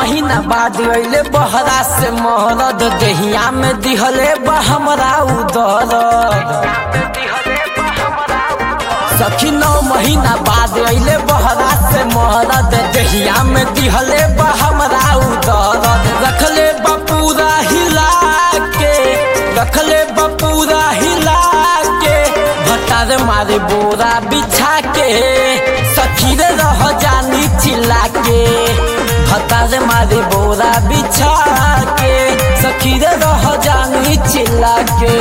महीना बाद अइले बहरा से महरद देहिया में दिहले बा हमरा उदर सखी नौ महीना बाद अइले बहरा से महरद देहिया में दिहले बा हमरा उदर रखले बा पूरा हिला के रखले बा पूरा हिला के भटार मारे बोरा बिछा के सखी रे रह जानी चिल्ला के भटार मारे बोरा बिछा के सखी रे रह जानी चिल्ला के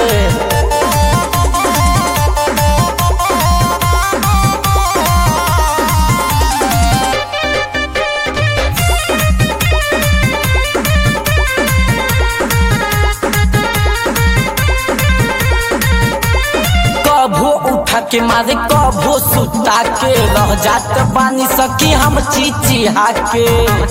कभो उठा के मारे कभो सुता के रह जात बानी सकी हम चिचिहा के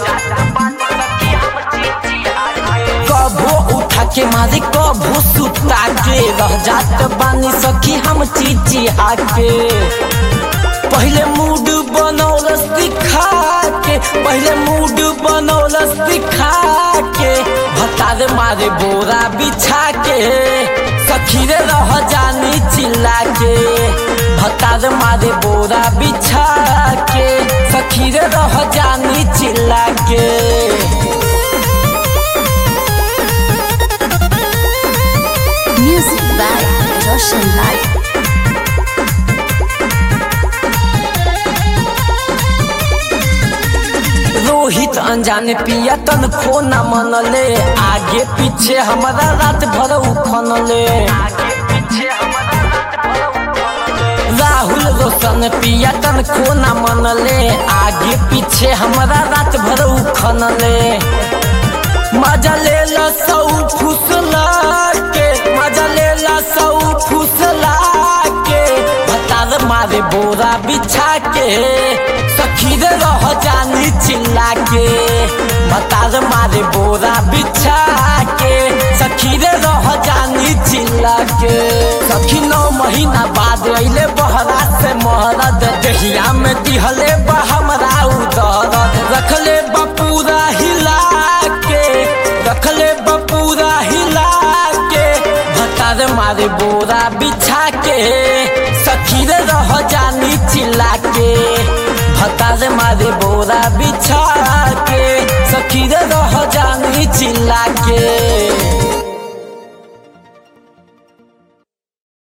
कभो उठा के मारे कभो सुता के रह जात बानी सखी हम चिचिहा के पहले मूड बनौलस दिखा के पहले मूड बनौलस दिखा के भतार मारे बोरा बिछा के सखी रे रह जानी चिल्ला के भतार मारे बोरा बिछा के सखी रे रह जानी चिल्ला के Music by Roshan Light. Rohit अनजाने पिया तन खो न मनले आगे पीछे हमारा रात भर उखनले राहुल रोशन पिया तन खो न मनले आगे पीछे हमारा रात भर उखनले मजा ले ला सौ फुसला के मजा ले ला सौ फुसला के भतार मारे बोरा बिछा के सखी रे रह जानी चिल्ला के भतार मारे बोरा बिछा के सखी रे रह जानी चिल्ला के सखी नौ महीना बाद अइले बहरा से महरद दहिया में दिहले बा हमरा उदरद रखले बा पूरा हिला के रखले बा पूरा हिला के भतार मारे बोरा बिछा के सखी रे रह जानी चिल्ला के भतार मारे बोरा बिछा के